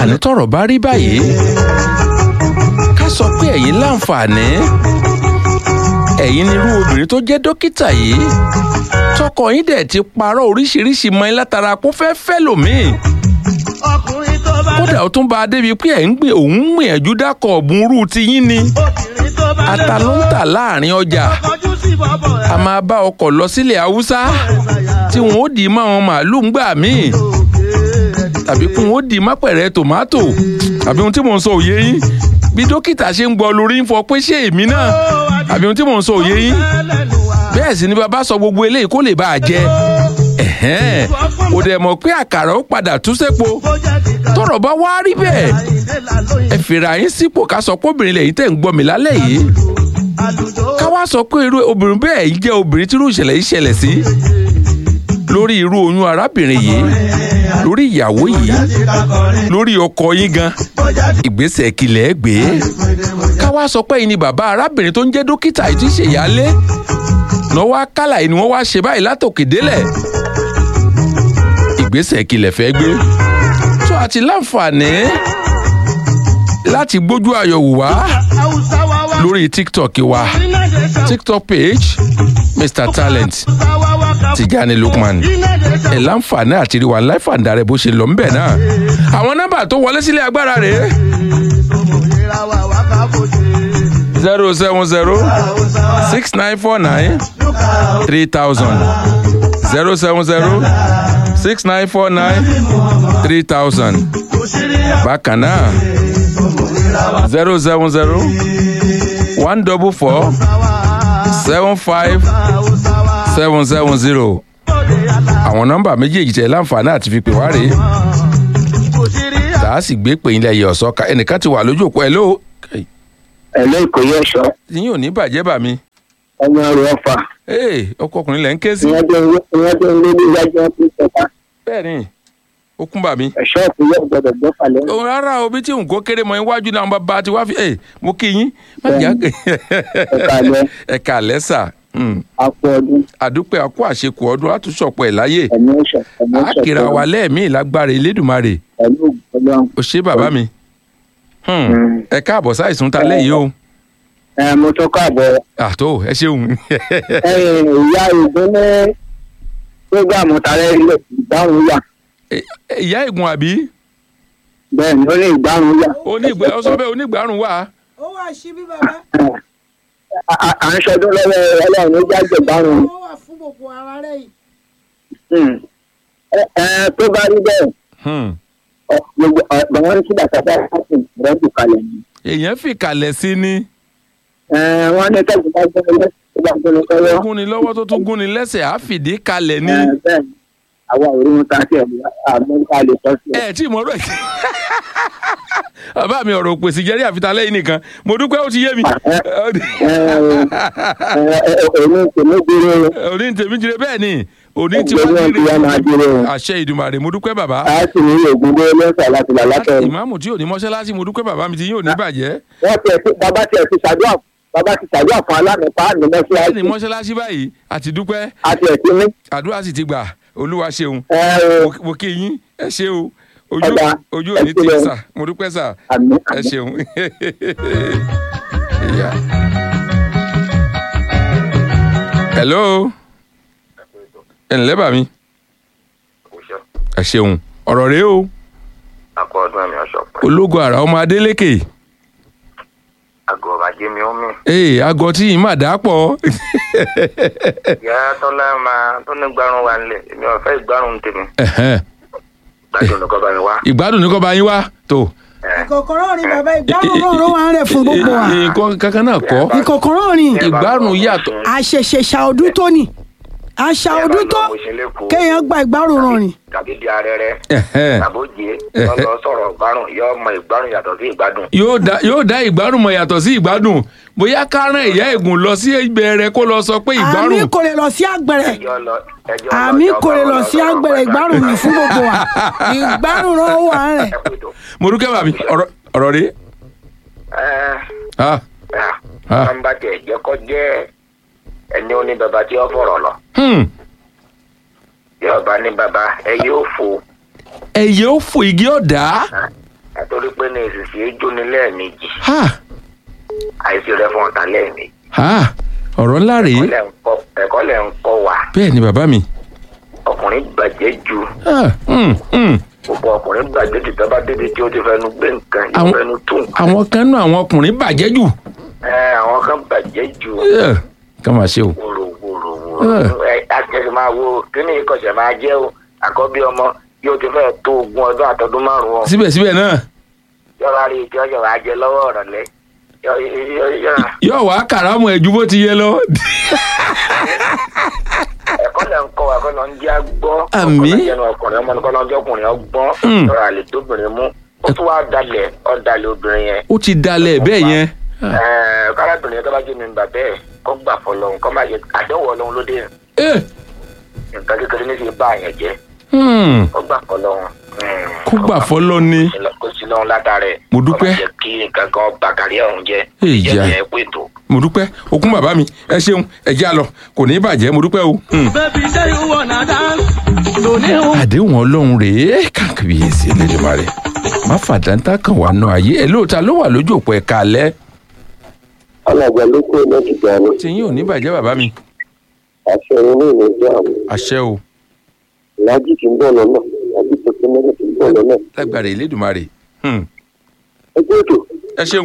àní tọ́rọ̀ bá rí báyìí ká sọ pé ẹ̀yin láǹfààní ẹ̀yin nírú obìnrin tó jẹ́ dókítà yìí tọkọ yín dẹ̀ ti parọ́ oríṣiríṣi mọ́ ẹ látara kó fẹ́ fẹ́ lòmíì ọkùnrin tó bá kódà ó tún bá a débi pé ẹ̀ ń gbìn òun ń gbìyànjú dákọ̀ ọ̀bùn rú ti yín ni obìnrin tó bá ata ló ń tà láàrin ọjà kọjú sí bọ́bọ̀ a máa bá ọkọ̀ lọ sílẹ̀ haúsá tí wọn ó dì í mọ́ àwọn màálùú ńgbà míì tàbí kí wọn ó dì í má pẹ̀rẹ̀ tòmátò àbí ohun tí mò ń sọ òye yín bí dókítà ṣe ń gbọ́ lórí ń fọ pé ṣé èmi náà àbí ohun tí mò ń sọ òye yín bẹ́ẹ̀ sì ni bàbá sọ gbogbo eléyìí kó lè bá a jẹ ẹ̀hẹ́n ò dẹ̀ mọ̀ pé àkàrà ó padà tú sépo tọrọ bá wá rí bẹ́ẹ̀ ẹ fìrà yín sípò ká sọ pé obìnrin lẹ́yìn tẹ̀ ń gbọ́ mi lálẹ́ yìí ká wá sọ pé irú obìnrin bẹ́ẹ̀ yìí jẹ́ obìnrin tí irú ìṣẹ̀lẹ̀ yìí ṣẹlẹ̀ sí lórí irú oyún arábìnrin yìí lórí ìyàwó yìí lórí ọkọ yín gan ìgbésẹ̀ kìlẹ̀ gbé ká wá sọ pé yìí ni bàbá arábìnrin tó ń jẹ́ dókítà yìí tí ń ṣèyálé náà wá kálà yìí ni wọ́n wá ṣe báyìí látòkè délẹ̀ ìgbésẹ̀ kìlẹ̀ fẹ́ gbé tó àti láǹfààní láti gbójú ayọ̀ wò wá lórí tiktok wa tiktok page mr talent tijani lukman ẹ láǹfààní àti rí wa life and direct bó ṣe lọ ń bẹ̀ náà àwọn nọ́mbà tó wọlé sílé agbára rèé zero seven zero six nine four nine three thousand zero seven zero six nine four nine three thousand bákan náà zero seven zero one double four seven five seven seven zero àwọn nọ́mbà méjèèjì tẹ láǹfààní àti fi pè wá rèé tá a sì gbé pè yín lẹ́yìn ọ̀sọ́ ká ẹnìkan ti wà lójú òpó ẹ̀ ló ẹ̀lẹ́ ìkòyí ẹ̀ṣọ́ yín ò ní bàjẹ́ bà mí ọmọ rẹ̀ ọ̀fà ee ọkọ ọkùnrin lẹ́ ń ké sí ìyẹn tó ń lé ní iwájú ọtí ìjọba bẹ́ẹ̀ ni ó kún bà mí. ẹ̀ṣọ́ ìpínlẹ̀ gbọdọ̀ gbọ́ falẹ̀ òun rárá o bí tí nǹkan kéré mọ iwájú náà bàbá ti wá fi ẹ mo kí yín má jà Ẹ̀kálẹ́. ẹ̀ka lẹ́sà àpò ọdún àdúpẹ́ àkó àṣekù ọdún àtúnṣọpọ̀ ẹ̀ láyé ẹ̀mí ẹ̀ṣọ́ ẹ̀mí ẹ̀ṣọ́ àkìrà wa lẹ́ẹ̀mí lágbára elédùnmarè ẹ̀mí ògùn ọlọ́run. ò ṣe bàbá mi Hmm. Mm. ẹ káàbọ̀ sáìsùn ta lẹ́yìn o ẹ mo tún káàbọ̀ àtó ẹ ṣeun ẹ̀yìn ìyá ìgbín ní prógámù tààrẹ ilé ìgbárùn yà ìyá ìgùn àbí bẹ́ẹ̀ ni ó ní ìgbárùn yà onígbẹ ọsọ bẹ́ẹ̀ onígbàrún wà ó wà síbí bàbá À- à- à ń ṣọdún lọ́wọ́ ọlọ́run ó jáde ìgbárùn ó wà fún gbogbo ara rẹ yìí Hmm. ẹ ẹ tó bá rí bẹ́ẹ̀ Hmm. ọ, gbogbo ọ, bàwọn ní kí bàtà bá láti rẹ́dù kalẹ̀ ni èèyàn fìkàlẹ̀ sí ni ẹ wọ́n ní kẹ́kọ̀ọ́ bá gbọ́ lẹ́sẹ̀ tó bá gbọ́ lọ́wọ́ gúnni lọ́wọ́ tó tún gúnni lẹ́sẹ̀ á fìdí kalẹ̀ ni. ẹ bẹ́ẹ̀ ni àwa ò rí wọn ta sí ẹ̀ àmọ́ lè tọ́ sí ẹ̀. ẹ tí mo rọ ẹ bàbá mi ọ̀rọ̀ òpèsè jẹ́rí àfitá lẹ́yìn nìkan mo dúpẹ́ ó ti yé mi. èmi tèmi dúró òní tèmi jire bẹ́ẹ̀ ni òní tí gbogbo wọ́n wọn ti wá máa dúró àṣẹ ìdùmarè mo dúpẹ́ bàbá. a sì ní ògùn dé lẹ́sà láti là látọ̀ ìmáàmù tí ò ní mọ́ṣáláṣí mo dúpẹ́ bàbá mi tí yóò ní bàjẹ́. wọ́n tiẹ̀ ti bàbá tiẹ̀ ti ṣàdúrà bàbá ti ṣàdúrà fún alámìpá àmì bẹ́ẹ̀ ni mọ́ṣáláṣí mọ́ṣáláṣí báyìí àti dúpẹ́ àti ẹ̀sìn ní. àdúrà sì ti gbà olúwa ṣeun ẹ ẹ Mo- mo kí yín ẹ ṣe o ojú Ọ̀dà, ojú ẹ òní tí sílẹ̀. sà mo dúpẹ́ sà àmì ẹ àmì. ṣeun. Ìyá. hello ẹ ǹlẹ́ bà mí ẹ ṣeun ọ̀rọ̀ rèé o akọ ọdún ẹ̀mí ọ̀ṣọ́pẹ́ ológun àrà ọmọ adélékè àgọ́ bàjẹ́ mi ó mì. ee aago tí yìí mà dá pọ̀ ìyá tọ́lá máa tó ní gbárùn wa nílẹ̀ èmi ò fẹ́ ìgbárùn tèmi Ẹ̀hẹ́n. gbádùn nìkan bá mi wá. ìgbádùn ní kò bá yín wá tó ẹ, ìkòkòrò rìn bàbá ìgbárùn náà ló wà ń rẹ fún gbogbo wa nǹkan kankan náà kọ́ ìkòkòrò rìn ìgbárùn yàtọ̀ àṣẹṣẹṣà ọdún tó ní àṣà ẹ bá ọdún lọ tó mo ṣe lẹ́kọ̀ọ́ kéèyàn gba ìgbárùn náà rìn tàbí di arẹrẹ Ẹ̀hẹ́n. tàbójé lọ́lọ́ sọ̀rọ̀ ìgbárùn yọ ọmọ ìgbárùn yàtọ̀ sí ìgbádùn. yóò dá yóò dá ìgbárùn mọ̀ yàtọ̀ sí ìgbádùn bóyá ká rán ìyá ègùn lọ sí ìbẹ̀rẹ̀ kó lọ sọ pé àmì ìgbárùn kò lè lọ sí àgbẹ̀rẹ̀ ẹjọ́ lọ ẹjọ́ lọ àmì ọjọ́ kò lè bá lọ wọn sí lọ́sọ̀rọ̀ àgbẹ̀rẹ̀ pẹ̀lú ìgbárùn ní fún gbogbo wa ìgbárùn náà wà ń rẹ ẹ kú ètò. mo dúkẹ́ bàbí ọ̀rọ̀ ọ̀rọ̀ rí ẹ ah ẹ Ah. wọn bá tiẹ̀ jẹ́ kọ́ jẹ́ ẹni ó ní bàbá tí ó fọ̀rọ̀ lọ hmm. bí ọba ní bàbá ẹ yóò fo ẹ̀yẹ ó fò igi ọ̀dà torí pé ní ìsìsì ejò ní lẹ́ẹ̀mejì ha àìsí rẹ fún ọ̀tá lẹ́ẹ̀mejì ha ọ̀rọ̀ ńlá rèé ẹ̀kọ́ lẹ̀ ń kọ́- ẹ̀kọ́ lẹ̀ ń kọ́ wa bẹ́ẹ̀ ni bàbá mi ọkùnrin gbàjẹ́ ju Ah, mm, mm. gbogbo ọkùnrin gbàjẹ́ ju tó bá débi tí ó ti fẹnu gbé nǹkan yóò Àwọn- fẹnu tó nǹkan àwọn kan nú àwọn ọkùnrin bàjẹ́ jù ẹ àwọn kan gbàjẹ́ ju Eh, ká máa ṣe o wòrò wòrò Eh. wòrò ẹ àtẹ̀sí máa wo kíní ìkọ̀sẹ̀ máa jẹ́ o àkọ́bí ọmọ yóò ti fẹ́ tó ogún ọdún àtọdún márùn-ún síbẹ̀síbẹ̀ náà yọ̀wá rí ìjọ yọ̀wá jẹ lọ́wọ́ ọ̀rọ̀lẹ́ yọ yọ yọ yóò wá kàrámù ẹ̀ ju bó ti yẹ lọ. ẹ̀kọ́ lẹ̀ ń kọ́ wa kọ́ lọ ń jẹ́ agbọ́ Àmín. ọkùnrin jẹ́nu ọkùnrin ọmọ nìkan lọ́jọ́ ọkùnrin ọgbọ́n Mm. lọ́rọ̀ àlè tóbìnrin mú ó tún wá dalẹ̀ ọ́ dalẹ̀ obìnrin yẹn ó ti dalẹ̀ bẹ́ẹ̀ yẹn. Ah, ẹ̀ẹ́ kárábìnrin yẹn tó bá jẹ́ mi bà bẹ́ẹ̀ kọ́ gbà fọlọ́hún kọ́ máa yẹ àdéhùn ọlọ́run lóde eh, nǹkan kékeré ní fi bá àyàn jẹ́ hmm, kọ́ gbà fọlọ́hún kó gbà fọ́lọ́ ni. kó sí lọ́hún látàrẹ̀ Mo dúpẹ́. kọ́ máa jẹ́ kí nǹkan kan bà kárí ọ̀hún jẹ́ Èyí ìjẹ́ à. yẹn pé tó. mo dúpẹ́ okun bàbá mi ẹ ṣeun ẹ jẹ́ àlọ́ kò ní í bàjẹ́ mo dúpẹ́ o. Hmm. Baby, say you wanna dance. Don't you? àdéhùn ọlọ́run rèé kàkìbíyèsí Elédùmarè má fàdáńtà kan wà nù ayé ẹ lóòótọ́ ló wà lójú òpó ẹ̀ka alẹ́ alàgbà ló kó lọ́ọ̀tì dání tí yín ò ní bàjẹ́ bàbá mi àṣẹ ilé ìlẹ́jọ́ àmì àṣẹ o lájí ti ń bọ̀ lọ́nà lájí tuntun mẹ́rin ti ń bọ̀ lọ́nà lágbára Elédùmarè Hmm. ẹgbẹ́ ètò ẹ ṣeun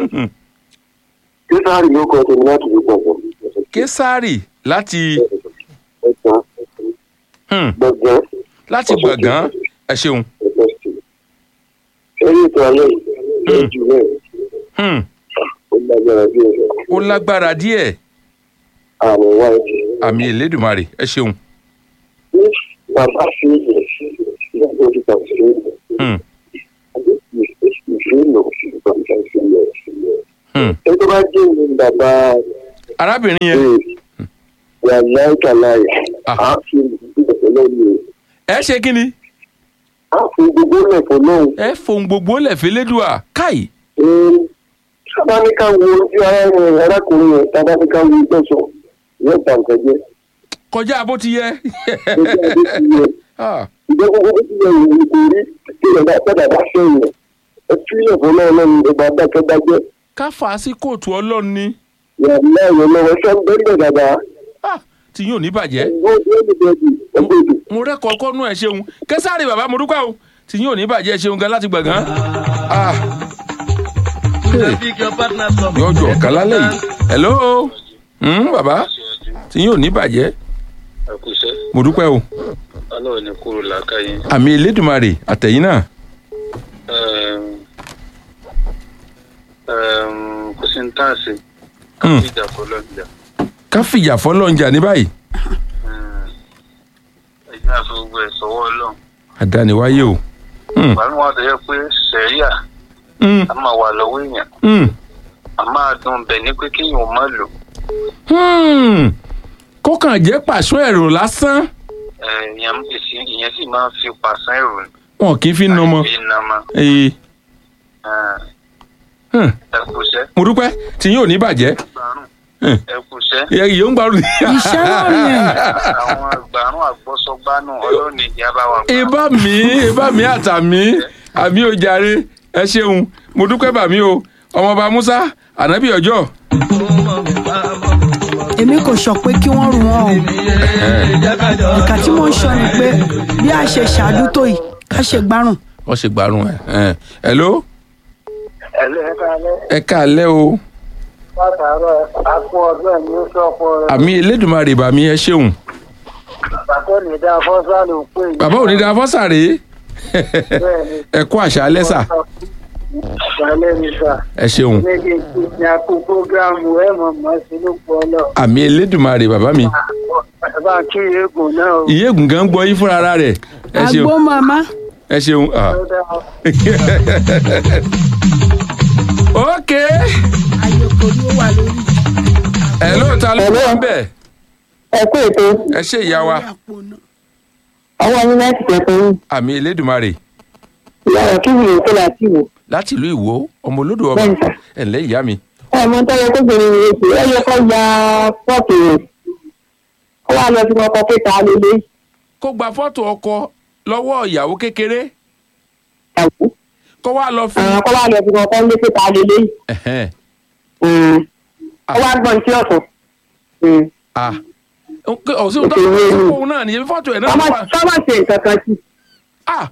kí sáárì ló kọ́ tèmi láti fi pọ̀pọ̀ késàrì láti ẹ̀ka hmm, gbọ̀ngàn láti gbọ̀ngàn ẹ ṣeun ẹ̀ka sí eré ètò alẹ́ yìí jù bẹ́ẹ̀ Hmm. ó lágbára bí ẹ̀rọ ó lágbára díẹ̀ àmì wáìtì àmì Elédùmarè ẹ ṣeun ní bàbá fi ilẹ̀ nígbà tó kà sí ilẹ̀ Hmm. àbí ìfẹ́ lò bàbá fi ilẹ̀ Hmm. ẹ tó bá jẹ́ ìlú bàbá arábìnrin yẹn wà láìka láì Ah. á fi ìdílé lọ́wọ́ ẹ ṣe kí ni á fi gbogbo lẹ̀fọ́ náà ẹ fohùn gbogbo lẹ̀fẹ́ lédùá káì sábà ní ká wo ojú ara rẹ̀ arákùnrin yẹn sábà ní ká wo ìtọ́sọ̀ yóò bà nǹkan jẹ́ kọjá bó ti yẹ lójú adé ti yẹ Ah, ìjọ gbogbo bó ti yẹ ìwé kò rí kí ẹ̀ bá padà bá fẹ́ yẹn ẹ fi lẹ̀fọ́ náà lọ́nu ìjọba dákẹ́dájẹ́ ká fà á sí kóòtù ọlọ́run ni yàrá ìwé lọ́wọ́ sọ́ńdẹ́gbẹ̀ dàda Ah, tí yóò ní bàjẹ́ gbogbo ẹ̀dùnkẹ́dù ẹgbẹ́ èdè mo rẹ́kọ̀ọ́ kọ́nú ẹ̀ ṣeun kẹsàrì bàbá mo dúpẹ́ o tí yóò ní bàjẹ́ ṣeun gan láti gbọ̀ngàn Ah, hey, Pick your partner from. yóò jọ ọ̀kan lálẹ́ yìí hello Hmm, bàbá tí yóò ní bàjẹ́ àkùsẹ́ mo dúpẹ́ o ọlọ́run ní kúrò làákàyè àmì Elédùmarè àtẹ̀yìn náà Ẹm, ẹm, kò sí ní táàsì Hmm. ìjà fọlọ́jà ká fìjà fọlọ́njà ní báyìí ẹ̀jẹ̀ àfi gbogbo ẹ̀ sọ́wọ́ ọlọ́run àdániwáyé o Hmm, bàbá wọn tó yẹ pé sẹ́ríà hmm, a máa wà lọ́wọ́ èèyàn hmm, a máa dùn bẹ̀ ní pé kéèyàn má lò hmm. kó kàn jẹ́ pàṣọ ẹ̀rọ lásán ẹ̀, ìyẹn èsì- ìyẹn sì máa ń fi pàṣán ẹ̀rù wọn kì í fi nà ọmọ fi nà mọ́ Ee, hmm, ẹ̀kúṣẹ́ mo dúpẹ́ tí yóò ní bàjẹ́ gbàrún Hmm. ẹ̀kúṣẹ́ ìyẹn yìí ó ń gbàrú. iṣẹ́ náà nìyẹn àwọn gbàrún àgbọ́sọgbánú ọlọ́run ìjà bá wà gbà. ìbá mi ìbá mi àtàmì àmì òjàre ẹ ṣeun mo dúpẹ́ bàmí o ọmọọba musa ànábì ọjọ́ èmi kò sọ pé kí wọ́n rù wọ́n o ìkà tí mò ń sọ ni pé bí a ṣe ṣàdú tó yìí ká ṣe gbárùn wọ́n ṣe gbárùn ẹ̀ hello ẹ̀lẹ́ ẹ̀ka alẹ́ ẹ káalẹ́ o látàárọ̀ àpò ọdún ẹ̀mí ó sọ̀kọ rẹ̀ àmì elédùnmarè bàmí ẹ ṣeun bàtọ́ ní dá fọ́sà ló pè é bàbá òní da fọ́sàrè bẹ́ẹ̀ ni ẹ kú àṣà alẹ́ sà àṣálẹ́ ní sà ẹ ṣeun méjì tí ní akó prógráàmù ẹ̀ mọ̀ mọ́ sí ló pọ̀ lọ àmì elédùnmarè bàbá mi bá kí eégún náà ó ìyéègùn gan gbọ́ yín fúnra ara rẹ̀ ẹ ṣeun àgbo màmá ẹ ṣeun ah. tó dá ok ayé kò ní ó wà lórí ẹ lóòótọ́ ló wà ń bẹ̀ ẹ kú ètò ẹ ṣe ìyá wa àpò náà. ọwọ́ mi láti tẹ̀sán yìí àmì elédùnmarè ìyàwó kí wùlò tó láti wò láti ìlú ìwó ọmọ olódò ọba Bẹ́ẹ̀ni sà. ẹ ǹlẹ́ ìyá mi ọmọ tó yẹ kó bèrè rẹ̀ sí ẹ yẹ kó ya pọ́ọ̀tù rẹ̀ ó wà lọ sí ọkọ̀ pété alẹ́lẹ́ kó gba fọ́tò ọkọ lọ́wọ́ ìyàwó kékeré ìyàwó kọ́ wá lọ fi. àwọn kọ́ wá lọ fi kankan lé pé ta lè léyìí. Ẹ̀hẹ́n. ó wá gbọ́n tí ọ̀sán. Ah. Nke- ọ̀sìn tó Òkè wéyìn. òun náà nìyẹn fọ́tò ẹ̀ náà ló wà. sọ́mọ̀ ṣe nǹkan kan sí. Ah,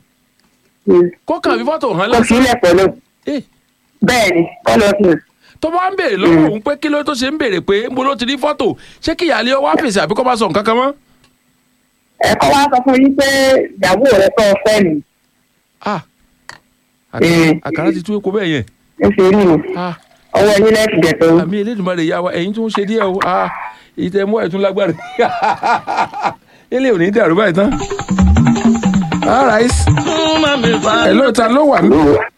kó kàn fi fọ́tò hàn kò sí lásán. ilẹ̀ pẹ̀lú. Eh, bẹ́ẹ̀ ni kọ́ lọ sí i. tó bá ń béèrè lọ́wọ́ òun pé kí ló tó ṣe ń béèrè pé mo ló ti rí fọ́tò ṣé kí ìyáálé ọ wá fèsì àbí kó bá sọ nǹkan kan mọ́. ẹ̀kọ́ wa sọ fún yín pé ìyàwó rẹ̀ tó fẹ́ mi. Ah, Eh. àkàrà- àkàrà ti tú epo bẹ́ẹ̀ yẹn. ó ṣe rí mi. Ah, ọwọ́ yín lẹ́sìn jẹ̀ tó. àmì elédùnmarè yá wa ẹ̀yin tó ń ṣe díẹ̀ o. Ah, ìtẹ̀mú ẹ̀ tún lágbára. ilé ò ní dàrú báyìí tán. All right. ẹ̀ lóòótọ́ ló wà ní.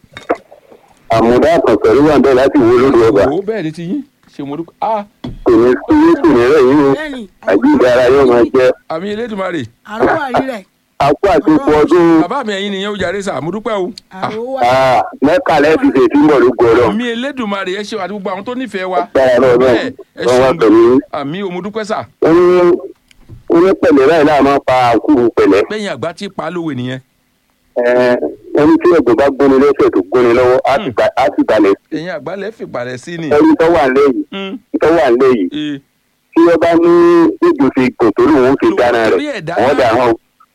àmúdá kan pẹ̀lú wà bẹ́ẹ̀ láti wo lórí ọba Wò ó bẹ́ẹ̀ ni ti yín ṣe mo dúpẹ́. Ah, kò ní sí ní kò ní rẹ̀ yín o bẹ́ẹ̀ni àjíǹde ara yóò máa jẹ́ àmì elédùnmarè. àrùwà rí rẹ̀ akú àti ipò ọdún bàbá mi ẹ̀yin nìyẹn ó jàre sà mo dúpẹ́ o. Ah, àrùwà ah, mẹ́ka lẹ́ẹ̀dì ṣe tí mọ̀ ló gbọ́dọ̀ àmì elédùnmarè ẹ ṣe àti gbogbo àwọn tó nífẹ̀ẹ́ wa. dára náà náà Bẹ́ẹ̀, ẹ wọ́n wá ṣeun pẹ̀lú yín. àmì o mo dúpẹ́ sà. ó ní ó ní pẹ̀lẹ́ báyìí náà máa pa àkúrú pẹ̀lẹ́ bẹ́yìn àgbà tí pa á lówe nìyẹn. Ẹ, ẹni tí ẹ̀gbọ́n bá gbóni lẹ́sẹ̀ tó gbóni lọ́wọ́ á sì ba- á sì balẹ̀ ẹ̀yin àgbà lẹ́ fìpàrẹ̀ sí ni. ẹni tó wà lẹ́yìn Mm, tó wà lẹ́yìn eh. tí wọ́n bá ní ìjò fi gùn tó lòun fi dáná Torí rẹ̀ ẹ̀ dáná. wọ́n dà hàn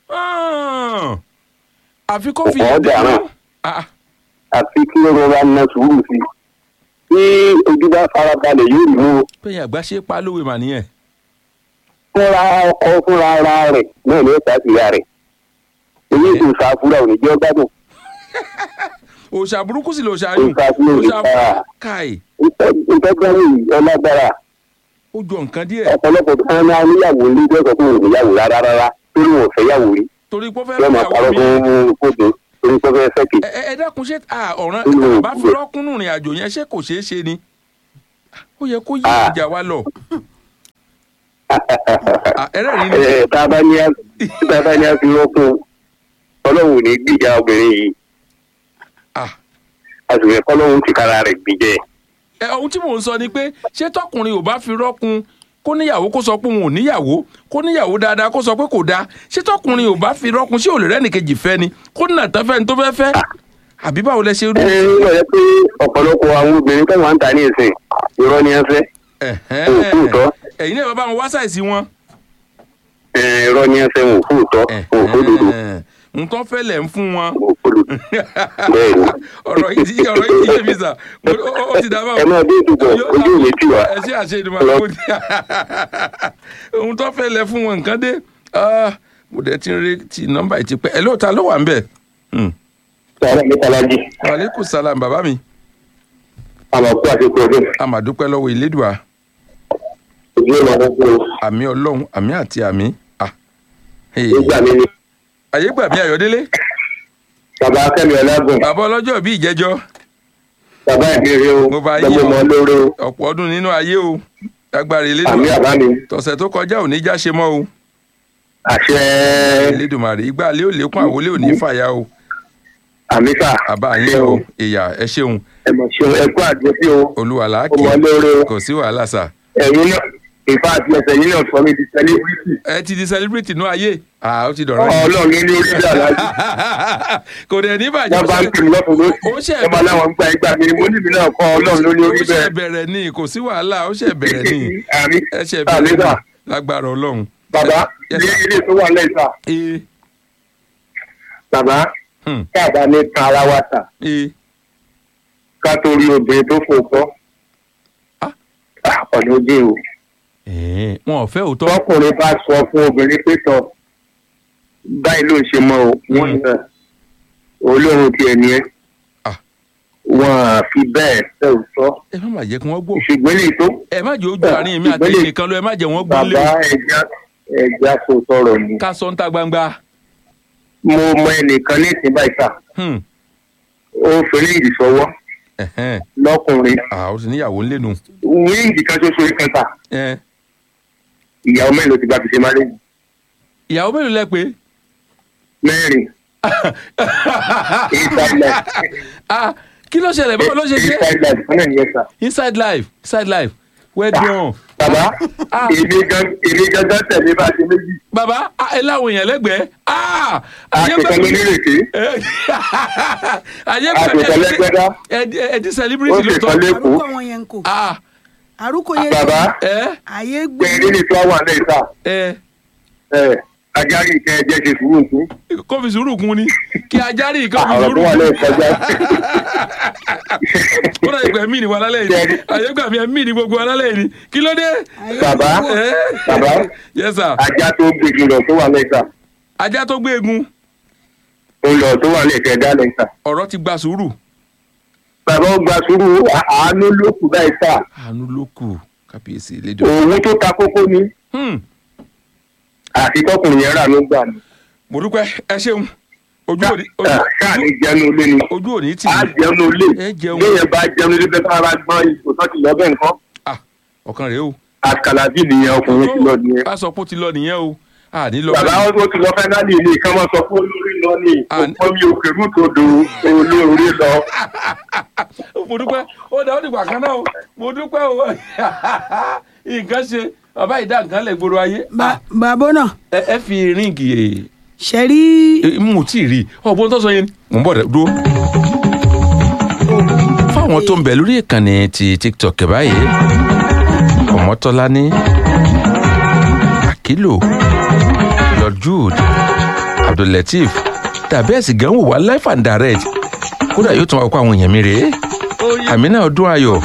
Ah, àfi kó fi Ọ̀pọ̀ yẹn ọ̀dà dáná. náà. Ah, àfi kí wọ́n bá ná sùúrù sí i tí ojú bá fara balẹ̀ yóò mú bẹ́yìn àgbà ṣe pa á lówe mà nìyẹn. fúnra ọkọ fúnra ara rẹ̀ náà ní ẹ̀ka ìyá rẹ̀ èyí kò sáfúrà ò ní jẹ́ gbádùn òòṣà burúkú sì lòòṣà yìí. Òòṣà sí òòṣà. burúkú káì ìtọ́jú yìí ọlágbára ó jọ nǹkan díẹ̀ ọ̀pọ̀lọpọ̀ tó ń ná níyàwó ní ìjọba tó ń níyàwó rárá rárá tó ní wọn fẹ́ yàwó rí torí pé ó fẹ́ yóò máa fẹ́ parọ́ àwọn mi. fún kóde torí pé ó fẹ́ fẹ́ kì ẹ ẹ dákun ṣé à, ọ̀ràn Mm. bá fi rọ́kúnnù rìn àjò yẹn ṣé kò ṣeé ṣe ni ó yẹ kó yí Ah. ìjà wa lọ Ah, ẹlẹ́rìí ni ẹ tá a bá ní a tá a bá ní a fi rọ́kùn ọlọ́run ò ní gbìjà obìnrin yìí Ah. a sì fẹ́ kọ́lọ́run ti kára rẹ̀ gbìjẹ́ ẹ ohun tí mò ń sọ ni pé ṣé tọkùnrin ò bá fi rọ́kun kó níyàwó kó sọ pé òun ò níyàwó kó níyàwó dáadáa kó sọ pé kò dáa ṣé tọkùnrin ò bá fi rọ́kun ṣé ò lè rẹ́nìkejì fẹ́ ni kó nà tán fẹ́ni tó fẹ́ fẹ́ àbí báwo lẹ ṣe rí. ẹ ẹ yọ pé ọ̀pọ̀lọpọ̀ àwọn obìnrin tó wà ń ta ní ìsìn irọ́ ni ẹ fẹ́ Ẹ̀hẹ́n. Òun kò tọ́. ẹ̀yin náà bá wọn wá ṣàìsí wọn. ẹ irọ́ ni ẹ fẹ́ wọn ò fún òótọ́ wọn ò fún òdodo nǹkan fẹ́ lẹ̀ ń fún wọn. wọn ò fún òdodo bẹ́ẹ̀ ni ọ̀rọ̀ yìí ti ọ̀rọ̀ yìí ti yé mi sà Mo- ó ó- ó ti dá báwọn. ẹ máa dé ìdúgbò ojú ò ní tì wá ẹ ṣe àṣe ìdìbò Lọ. àgbo ohun tó fẹ́ lẹ fún wọn nǹkan dé Ah, mo dẹ̀ ti ń retí nọ́mbà yìí ti pẹ́ ẹ lóòótọ́ ló wà ń bẹ̀. Hmm. sọ̀rọ̀ mi tàlájì wàlékù sálàm bàbá mi àmọ̀ kú àti pọ̀jù àmàdúpẹ́ lọ́wọ́ ìlédùá ojú ò máa fún un àmì ọlọ́run àmì àti àmì. Ah. Hey. nígbà mi ni ayé gbà mí ayọ̀délé bàbá akẹ́mi ọlágùn bàbá ọlọ́jọ́ bíi ìjẹ́jọ́ bàbá ìbéèrè o Mo bá yín lọ́mọ o. mọ́ lóore o ọ̀pọ̀ ọdún nínú ayé o agbára àmì ìlédùá àbá mi tọ̀sẹ̀ tó kọjá ò ní já ṣe mọ́ o àṣẹ ìlédùmarè ìgbà lé ò lékún àwọlé ò ní fàyà o àmì fà àbá yín o ìyá ẹ ṣeun ẹ mọ̀ ṣeun ẹ kú àdúrósí o olúwa ó làákì mọ lóore o kò sí wàhálà sà ẹ̀yin náà ìfà àti ẹsẹ̀ yín náà sọ mi di sẹ́líbírìtì ẹ ti di celebrity nú ayé ah ó ti dọ̀rọ̀ yìí ọlọ́run ló ní orí bí aláàjì kò dẹ̀ ní bàjẹ́ wọ́n bá ń pè mí lọ́tún Ó lóṣù ṣe wọ́n bá láwọn ń gba ìgbà mi ni mo níbi náà kọ́ ọlọ́run ló ní ó orí ṣe bẹ́ẹ̀ bẹ̀rẹ̀ ní kò sí wàhálà ó ṣe bẹ̀rẹ̀ ní àmì ẹ ṣe àmì bẹ̀rẹ̀ sà ní lágbára ọlọ́run. bàbá Yes, ní sir. ilé tó wà lẹ́yìn sà ee bàbá hmm, káàbà ní tan ara wa sà ee ká tó rí obìnrin tó fòótọ́ Ah. ọ̀nà ojú o ẹ̀ẹ́, wọn ò fẹ́ òótọ́ tọkùnrin bá sọ fún obìnrin pé tọ báyìí ló ń ṣe mọ o wọn Mm. náà olóhùn tiẹ̀ ni ẹ́ Ah. wọn à fi bẹ́ẹ̀ fẹ́ òótọ́ ẹ má má jẹ́ kí wọ́n gbọ́ ṣùgbọ́n lè tó ẹ má jẹ́ ojú àárín mi àti Ìgbélé- ẹnìkan lọ ẹ má jẹ́ wọ́n gbọ́ lé bàbá ẹja ẹja kò tọrọ ni ká sọ ń ta gbangba. mo mọ ẹnìkan ní ìsìn báyìí sà Hmm, ó fẹ́rẹ́ ìdí sọ́wọ́ ẹ̀hẹ́n, lọ́kùnrin ah, ó sì níyàwó ńlẹ́nu. wíńdì kan ṣoṣo kan sà Ẹ, ìyàwó mẹ́rin ló ti bá fi ṣe máa lé ìyàwó mélòó lẹ pé. mẹ́rin inside life Ah, kí ló ṣẹlẹ̀ báwo ló ṣe ṣe. inside life fún ẹ̀ nìyẹn sà. inside life inside life well done. bàbá Ah. èmi gan èmi gangan tẹ̀lé bá ṣe méjì bàbá ah, ẹ láwọn èèyàn lẹ́gbẹ̀ẹ́. Ah, Ah! ayé àṣetán ló nírèké ayé àṣetán lẹ́gbẹ́dá ẹdí ẹdí ó celebrity ló sì tọ́ kan lẹ́kọ̀ọ́ àrùkọ wọn yẹn ń kò ah àrùkọ yẹn bàbá ẹ àyè gbé bẹ́ẹ̀ nínú fúláwà náà ìta ẹ ẹ̀ ajárí ìkẹ́ ẹ̀jẹ̀ ṣe sùúrù fún kó fi sùúrù kún ni kí ajá rí nǹkan fi àwọn sùúrù tó wà kún lẹ́yìn kọjá ó dà ìgbà mí ni wà lálẹ́ yìí ayé gbà mí mí ni gbogbo alálẹ́ yìí ni kí ló dé. bàbá ẹ bàbá yes sir ajá tó gbèjì lọ tó wà lẹ́yìn ta ajá tó gbé egun ó lọ tó wà lẹ́yìn kẹ́ dá lẹ́yìn ta ọ̀rọ̀ ti gba sùúrù. bàbá ó gba sùúrù à- àánú ló kù báyìí ta àánú ló kù kábíyèsí lédè. òun tó ta kókó ni Hmm, àti tọkùnrin yẹn rà ló gbà ní. mo dúpẹ́ ẹ ṣeun ojú òní ká ká ní jẹun ilé ni ojú òní tì á í jẹun ilé Ẹ jẹun. léyìn bá jẹun ilé bẹ́ẹ̀ bá gbọ́n ipò tó ti lọ bẹ́ẹ̀ nǹkan Ah, ọ̀kan rèé o. àkàlàbí nìyẹn ọkùnrin ti lọ nìyẹn. ká sọ pé ó ti lọ nìyẹn o àní lọ bàbá ó ti lọ fẹ́nálì ilé kan máa sọ fún olórí lọ ní Ah, òpó mi òkè rútòdò olórí lọ. mo dúpẹ́ ó dá ó dìgbà kan náà o mo dúpẹ́ o nǹkan ṣe bàbá ìdá nǹkan lẹ̀ gbòòrò ayé Ba- bàbá náà ẹ ẹ fi ríǹgì ṣe rí ẹ mo tí ì rí ọgbọ́n tó sọ yẹn mò ń bọ̀ dẹ̀ dúró. fáwọn tó ń bẹ lórí ìkànnì ti tiktok báyìí ọmọtọ́lání akilo lord jude abdullateef tàbí ẹ̀sìn gan wò wá life and direct kódà yóò tún wá kó àwọn èèyàn mi rèé àmínà ọdún ayọ̀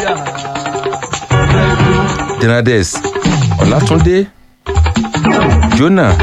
denades ọlátúndé jonah